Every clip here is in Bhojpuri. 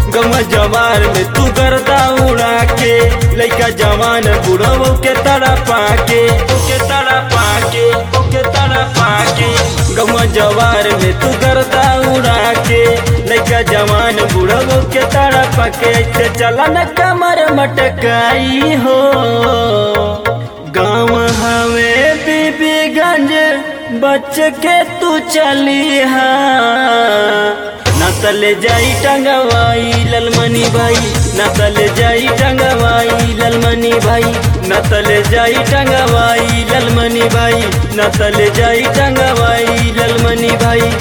गवा जवार में तू गर्दा उड़ा के लइका जवान बुढ़ऊ के तड़ा पाके ओके तड़ा पाके ओके तड़ा पाके गवा जवार में तू गर्दा उड़ा के लइका जवान बुढ़ऊ के तड़ा पाके ऐसे चला न कमर मटकाई हो गाँव हवे बीबीगंज बच के तू चली हा नतल जाई टंगवाई ललमनी भाई नतल जाई टंगवाई ललमनी भाई नतल जाई टंगवाई ललमनी भाई नतल जाई टंगवाई ललमनी भाई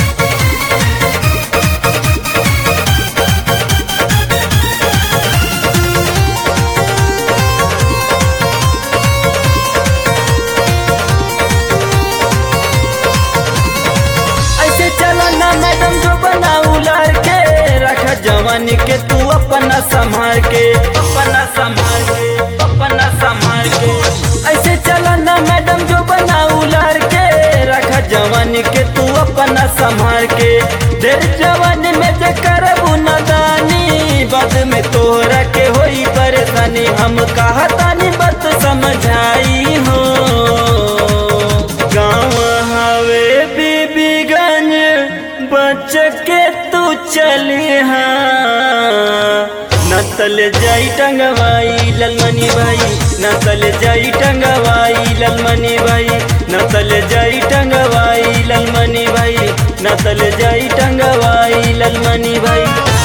ऐसे चलो ना मैडम जो बना उलार के रखा जवानी के तू अपना संभाल के अपना संभाल के अपना संभाल के ऐसे चलो ना मैडम जो बना उलार के रखा जवानी के तू अपना संभाल के देर जवानी में जे करबू नदानी बाद में तोहरा के होई परेशानी हम कहतानी बात समझाई हो गाँव हवे बीबीगंज बच के तू चली हाँ नतल जाई टंगवाई ललमनी भाई नतल जाई टंगवाई ललमनी भाई नतल जाई टंगवाई ललमनी भाई नतल जाई टंगवाई ललमनी भाई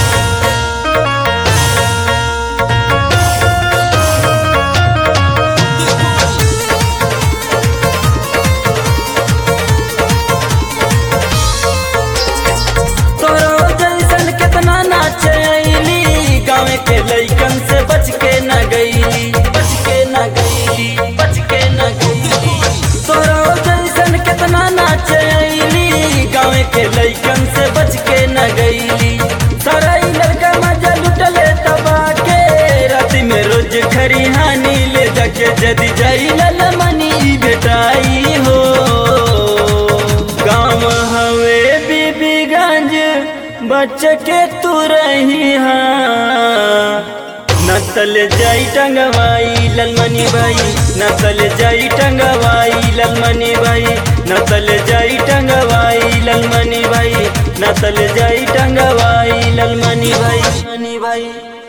तोरो जैसन कितना नाच आईली गाँव के लइकन से बच के न गईली बच के न गईली बच के न गईली तोरो जैसन कितना नाच आईली गाँव के लइकन से बच के न गईली सारा ई लड़का मजा लुटले तबा के राति में रोज खरिहानी ले जाके जदी जाई ललमनी बेटाई हो गाँव हवे बीबीगंज बच के तू रही हाँ नतल जाई टंगवाई ललमनी भाई नतल जाई टंगवाई ललमनी भाई नतल जाई टंगवाई ललमनी भाई नतल जाई टंगवाई ललमनी भाई मनी भाई